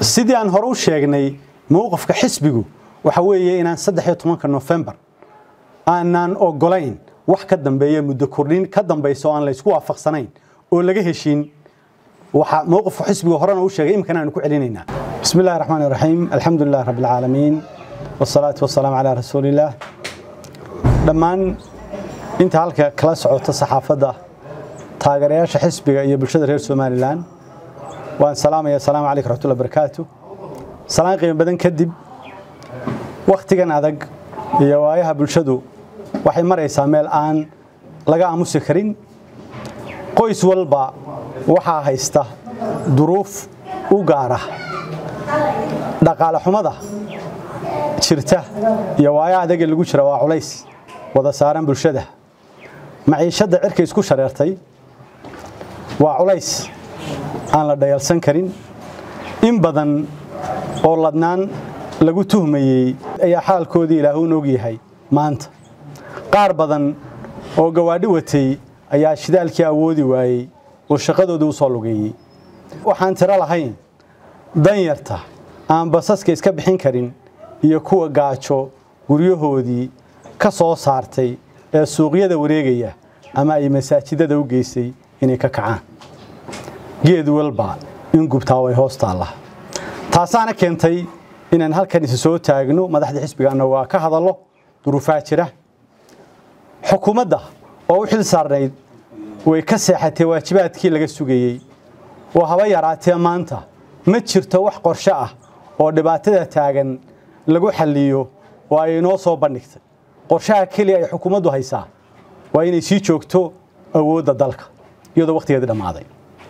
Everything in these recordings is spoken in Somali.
sidii aan hore u sheegnay mowqifka xisbigu waxa weeye inaan saddex iyo tobanka nofembar aanaan ogolayn wax ka dambeeya muddo kordhin ka dambaysa oo aan laysku waafaqsanayn oo laga heshiin waxa mowqifka xisbiga horena u sheegay imikana aanu ku celinaynaa bismi illahi raxmaani raxiim alxamdu lilah rabbi alcaalamiin wasalaatu wasalaamu calaa rasuulillaah dhammaan inta halka kala socota saxaafadda taageerayaasha xisbiga iyo bulshada reer somalilan waan salaamaya asalaamu calaykum raxmatullahi barakaatu salaan qiimo badan kadib wakhtigan adag iyo waayaha bulshadu waxay maraysaa meel aan laga aamusi karin qoys walba waxaa haysta duruuf u gaara dhaqaale xumada jirta iyo waayaha adagee lagu jira waa culays wada saaran bulshada maciishadda cirka isku shareertay waa culays aan la dhayalsan karin in badan oo ladnaan lagu tuhmayey ayaa xaalkoodii ilaahuun og yahay maanta qaar badan oo gawaadhi watay ayaa shidaalkii awoodi waayey oo shaqadoodii u soo lugeeyey waxaan tiro lahayn danyarta aan basaska iska bixin karin iyo kuwa gaajo guryahoodii ka soo saartay ee suuqyada wareegaya ama ay masaajidada u geysay inay ka kacaan geed walba in gubtaa way hoos taalla taasaana keentay inaan halkan isi soo taagno madaxda xisbigaana waa ka hadallo duruufaa jira xukuumadda oo u xil saarnayd way ka seexatay waajibaadkii laga sugayey oo haba yaraatee maanta ma jirto wax qorshe ah oo dhibaatada taagan lagu xalliyo oo ay inoo soo bandhigtay qorshaha keliya ay xukuumaddu haysaa waa inay sii joogto awoodda dalka iyadoo wakhtigeedii dhammaaday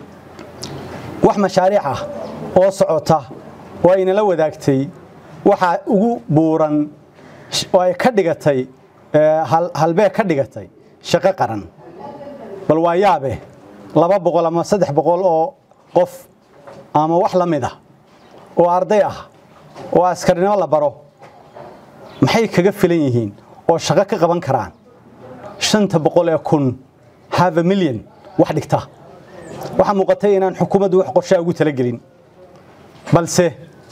wax mashaariic ah oo socota oo aynala wadaagtay waxaa ugu buuran oo ay ka dhigatay halbee ka dhigatay shaqo qaran bal waa yaabe laba boqol ama saddex boqol oo qof ama wax la mid ah oo arday ah oo askarnimo la baro maxay kaga filan yihiin oo shaqo ka qaban karaan shanta boqol ee kun have a milyan wax dhigta waxaa muuqatay inaan xukuumaddu wax qorshaa ugu talagelin balse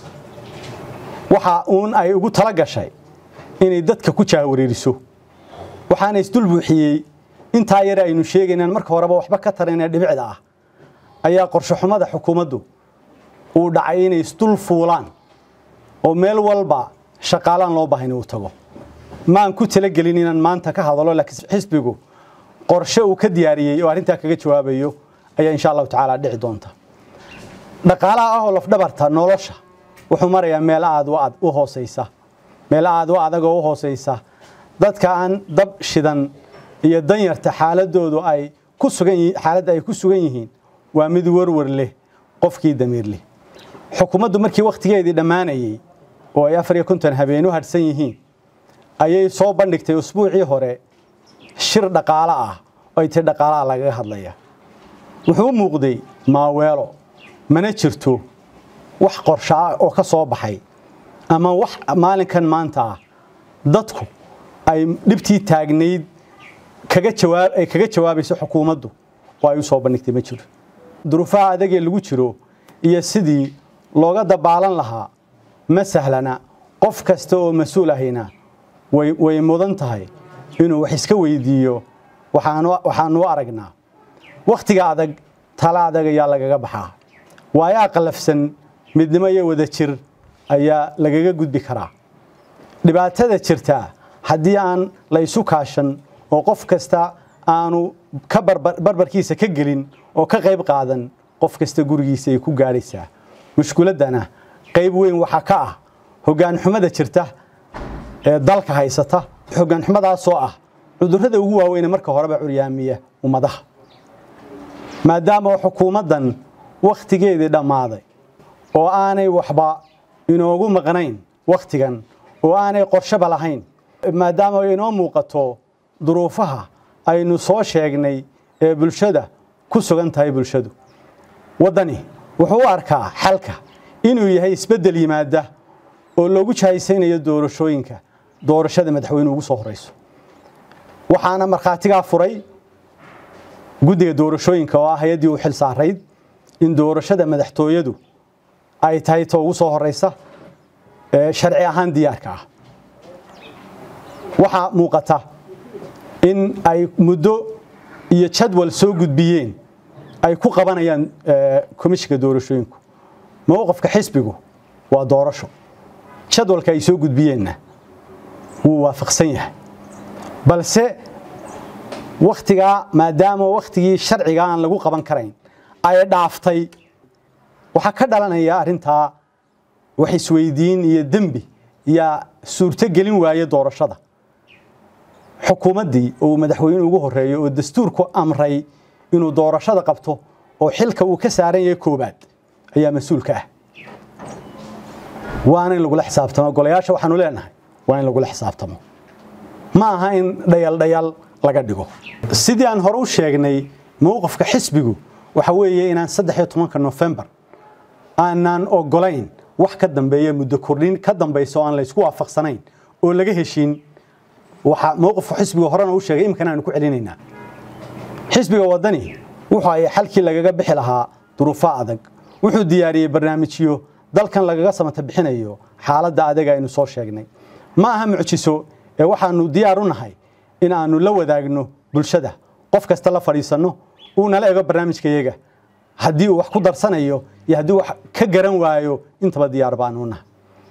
waxa uun ay ugu tala gashay inay dadka ku jaawareeriso waxaana isdul buuxiyey intaa yare aynu sheegaynaan marka horeba waxba ka taranee dhibicda ah ayaa qorshe xumada xukuumaddu uu dhacay inay isdul fuulaan oo meel walba shaqaalaan loo baahan uu tago maan ku talagelin inaan maanta ka hadalo laakiin xisbigu qorshe uu ka diyaariyey oo arrintaa kaga jawaabayo ayaa insha allahu tacaala dhici doonta dhaqaalaha ah oo lafdhabarta nolosha wuxuu marayaa meel aad u hoosaysa meel aad u adag oo u hoosaysa dadka aan dab shidan iyo danyarta xaaladoodu ay ku sugan xaaladda ay ku sugan yihiin waa mid warwar leh qofkii damiir leh xukuumaddu markii wakhtigeedii dhammaanayey oo ay afar iyo konton habeen u hadhsan yihiin ayay soo bandhigtay usbuucii hore shir dhaqaalo ah oo ay tii dhaqaalaha lagaga hadlaya wuxuu u muuqday maaweelo mana jirto wax qorsho ah oo ka soo baxay ama wax maalinkan maanta ah dadku ay dhibtii taagnayd kaga jawaab ay kaga jawaabayso xukuumaddu oo ay u soo bandhigtay ma jiro duruufaha adagee lagu jiro iyo sidii looga dabaalan lahaa ma sahlana qof kasta oo mas-uul ahayna way way mudan tahay inuu wax iska weydiiyo waxaanu aragnaa wakhtiga adag tala adag ayaa lagaga baxaa waayaa qallafsan midnimo iyo wada jir ayaa lagaga gudbi karaa dhibaatada jirtaa haddii aan la ysu kaashan oo qof kasta aanu ka barbarkiisa ka gelin oo ka qayb qaadan qof kasta gurigiisa ay ku gaadhaysaa mushkuladdana qayb weyn waxaa ka ah hoggaanxumada jirta ee dalka haysata hoggaanxumadaasoo ah cudurrada ugu waaweyne marka horeba curyaamiya ummadaha maadaama xukuumaddan wakhtigeedii dhammaaday oo aanay waxba inoogu maqnayn wakhtigan oo aanay qorshaba lahayn maadaama inoo muuqato duruufaha aynu soo sheegnay ee bulshada ku sugan tahay bulshadu waddani wuxuu u arkaa xalka inuu yahay isbeddel yimaada oo loogu jahaysaynayo doorashooyinka doorashada madaxweyne ugu soo horayso waxaana markhaatigaa furay guddiga doorashooyinka oo ah hay-addii u xil saarayd in doorashada madaxtooyadu ay tahay ta ugu soo horeysa sharci ahaan diyaarka ah waxaa muuqata in ay muddo iyo jadwal soo gudbiyeen ay ku qabanayaan komishinka doorashooyinku mowqifka xisbigu waa doorasho jadwalka ay soo gudbiyeenna wuu waafaqsan yahay balse wakhtigaa maadaama wakhtigii sharciga aan lagu qaban karayn ay dhaaftay waxaa ka dhalanaya arrintaa wax isweydiin iyo dembi yaa suurto gelin waaya doorashada xukuumaddii uu madaxweyne ugu horeeyo oo dastuurku amray inuu doorashada qabto oo xilka uu ka saaran yahay koobaad ayaa mas-uulka ah waana in lagula xisaabtamo golayaasha waxaanu leenahay waa in lagula xisaabtamo ma aha in dhayaldhayal laga dhigo sidii aan hore u sheegnay mowqifka xisbigu waxa weeye inaan saddex iyo tobanka nofembar aanaan ogolayn wax ka dambeeya muddo kordhin ka dambaysa oo aan laysku waafaqsanayn oo laga heshiin waxa mowqifka xisbiga horena u sheegay imikana aanu ku celinaynaa xisbiga waddani wuxuu ay xalkii lagaga bixi lahaa duruufo adag wuxuu diyaariyey barnaamijyo dalkan lagaga samata bixinayo xaaladda adaga aynu soo sheegnay ma aha mucjiso ee waxaanu diyaar u nahay in aanu la wadaagno bulshada qof kasta la fadhiisanno uu nala ego barnaamijkayaga haddii uu wax ku darsanayo iyo haddii wax ka garan waayo intaba diyaar baanu nahay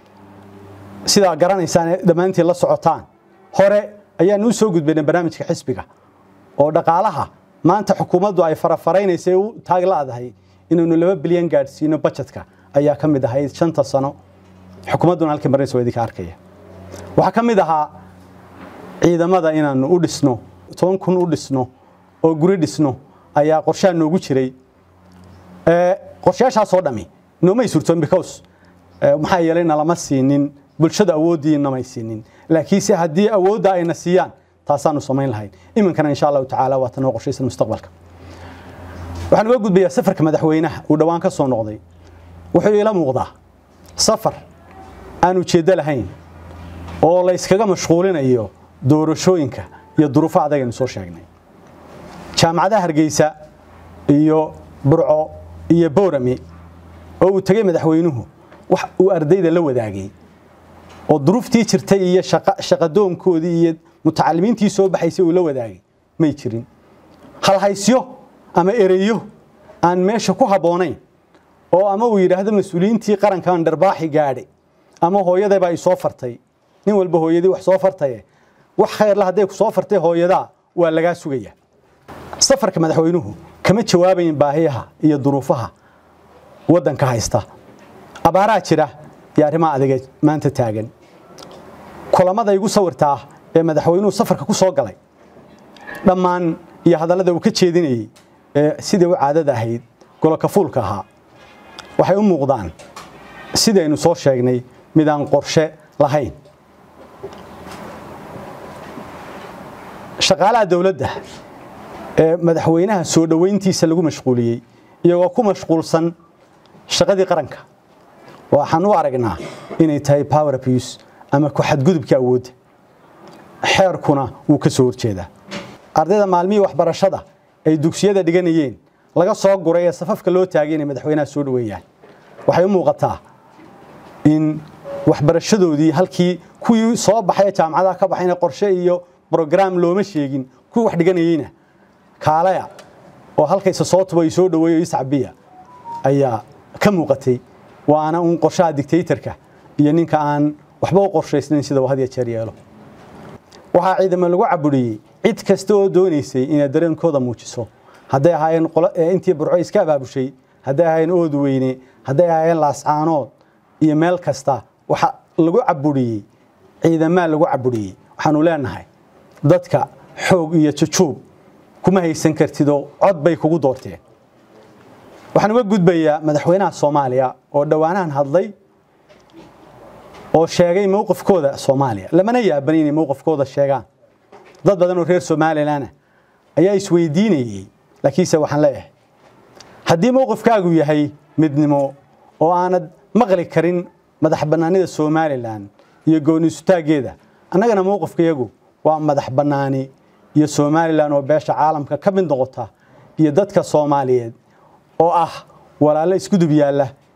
sidaa garanaysaan dhammaantiin la socotaan hore ayaanu u soo gudbaynay barnaamijka xisbiga oo dhaqaalaha maanta xukuumaddu ay farafaraynaysa u taaglaadahay inaynu laba bilyan gaadhsiino bajetka ayaa ka mid ahayd shanta sano xukuumadduna halkii marnaysa waa idinka arkaya waxaa ka mid ahaa ciidamada inaanu u dhisno toban kun u dhisno oo guri dhisno ayaa qorshaha noogu jiray qorshayaashaasoo dhami noomay surtoon because maxaa yeelay nalama siinin bulshada awooddii namay siinin laakiinse haddii awoodda ayna siiyaan taasaanu samayn lahayn iminkana insha allahu tacaala waa tanoo qorshaysan mustaqbalka waxaan uga gudbayaa safarka madaxweynaha uu dhowaan ka soo noqday wuxuu iila muuqdaa safar aan ujeeddo lahayn oo la yskaga mashquulinayo doorashooyinka iyo duruufo adag aynu soo sheegnay jaamacadaha hargeysa iyo burco iyo boorame oo uu tegey madaxweynuhu wax uu ardayda la wadaagay oo duruuftii jirtay iyo shaqadoonkoodii iyo mutacalimiintii soo baxaysay uu la wadaagay may jirin halhaysyo ama ereyo aan meesha ku habboonayn oo ama uu yidhaahdo mas-uuliyiintii qarankan dharbaaxi gaadhay ama hooyadayba ay soo fartay nin walba hooyadii wax soo fartaye wax khayrla hadday ku soo fartay hooyadaa waa lagaa sugaya safarka madaxweynuhu kama jawaabayin baahiyaha iyo duruufaha waddanka haysta abaaraa jira iyo arrimaha adiga maanta taagan kulamada igu sawirtaa ee madaxweynuhu safarka ku soo galay dhammaan iyo hadallada uu ka jeedinayey ee sidai u caadada ahayd goloka fuulka ahaa waxay u muuqdaan sidaynu soo sheegnay mid aan qorshe lahayn shaqaalaha dowladda ee madaxweynaha soo dhoweyntiisa lagu mashquuliyey iyagoo ku mashquulsan shaqadii qaranka waxaan u aragnaa inay tahay power abuse ama ku xadgudubka awoodda xeerkuna wuu ka soo horjeedaa ardayda maalmihii waxbarashada ay dugsiyada dhiganayeen laga soo guray ee safafka loo taagay inay madaxweynaha soo dhoweeyaan waxay u muuqataa in waxbarashadoodii halkii kuwii soo baxay ee jaamacadaha ka baxayna qorshe iyo brograam looma sheegin kuwii wax dhiganayeyna kaalaya oo halkayse soo tuba soo dhoweeyo iscabiya ayaa ka muuqatay waana uun qorshaha dictatorka iyo ninka aan waxba u qorshaysnayn sida uu had ya jeer yeelo waxaa ciidamo lagu caburiyey cid kasta oo doonaysay inay dareenkooda muujiso hadday ahaayeen intii burco iska abaabushay hadday ahaayeen ood weyne hadday ahaayeen laascaanood iyo meel kasta waxa lagu caburiyey ciidamaa lagu caburiyey waxaanu leenahay dadka xoog iyo jujuub kuma haysan kartidoo cod bay kugu doorteen waxaan uga gudbayaa madaxweynaha soomaaliya oo dhowaanahan hadlay oo sheegay mowqifkooda soomaaliya lamana yaaban inay mowqifkooda sheegaan dad badan oo reer somalilan ayaa isweydiinayey laakiinse waxaan leeyahay haddii mowqifkaagu yahay midnimo oo aanad maqli karin madax bannaanida somalilan iyo gooniisutaageeda annagana mowqifkayagu waa madax bannaani iyo somalilan oo beesha caalamka ka mid noqota iyo dadka soomaaliyeed oo ah walaalo iskudub yaalla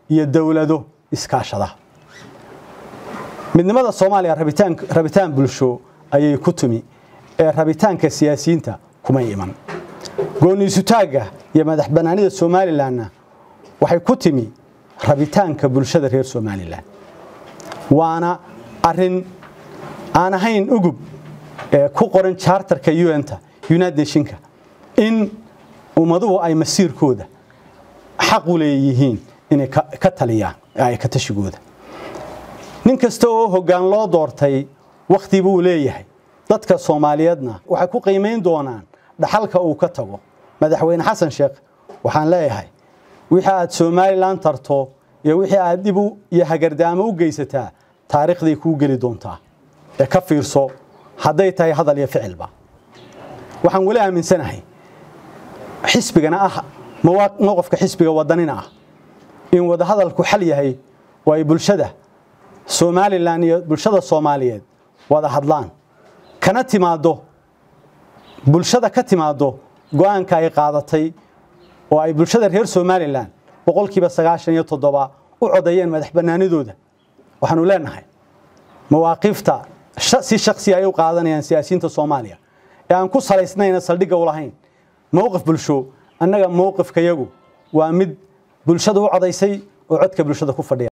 iyo dowlado iskaashada midnimada soomaaliya rabitaan rabitaan bulsho ayay ku tumi ee rabitaanka siyaasiyiinta kuma iman gooniisutaagga iyo madax bannaanida somalilanna waxay ku timi rabitaanka bulshada reer somalilan waana arin aan ahayn ugub ee ku qoran charterka un-ta united nationka in ummaduhu ay masiirkooda xaq u leeyihiin inay ka taliyaan ay ka tashigooda nin kasta oo hoggaan loo doortay wakhti buu leeyahay dadka soomaaliyeedna waxay ku qiimayn doonaan dhaxalka uu ka tago madaxweyne xasan sheekh waxaan leeyahay wixii aad somalilan tarto iyo wixii aad dhib iyo hagardaamo u geysataa taariikhday kuu geli doontaa ee ka fiirso hadday tahay hadal iyo ficilba waxaan weli aaminsanahay xisbigana ah mowqifka xisbiga wadanina ah in wadahadalku xal yahay oo ay bulshada somalilan iyo bulshada soomaaliyeed wada hadlaan kana timaado bulshada ka timaado go-aanka ay qaadatay oo ay bulshada reer somalilan boqolkiiba sagaashan iyo toddoba u codeeyeen madax bannaanidooda waxaanu leenahay mawaaqiifta si shaksi ay u qaadanayaan siyaasiyiinta soomaaliya ee aan ku salaysnayna saldhigga u lahayn mowqif bulsho annaga mowqifkayagu waa mid bulshada u codaysay oo codka bulshada ku fadhiya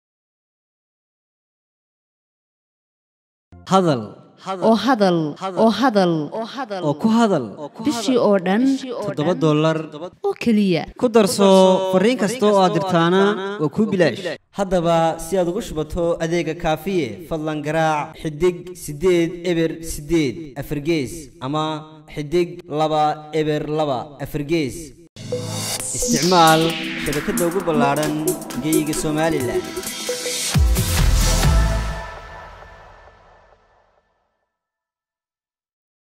hadal oo hadal oo hadal oo ku hadal bishii oo dhan toddoba dollar oo keliya ku darso fariin kasta oo aad dirtaana waa kuu bilaash haddaba si aad ugu shubato adeega kaafiye fadlan garaac xidig siddeed eber siddeed afargees ama xidig laba eber laba afargees isticmaal shabakadda ugu ballaadhan geeyiga somalilan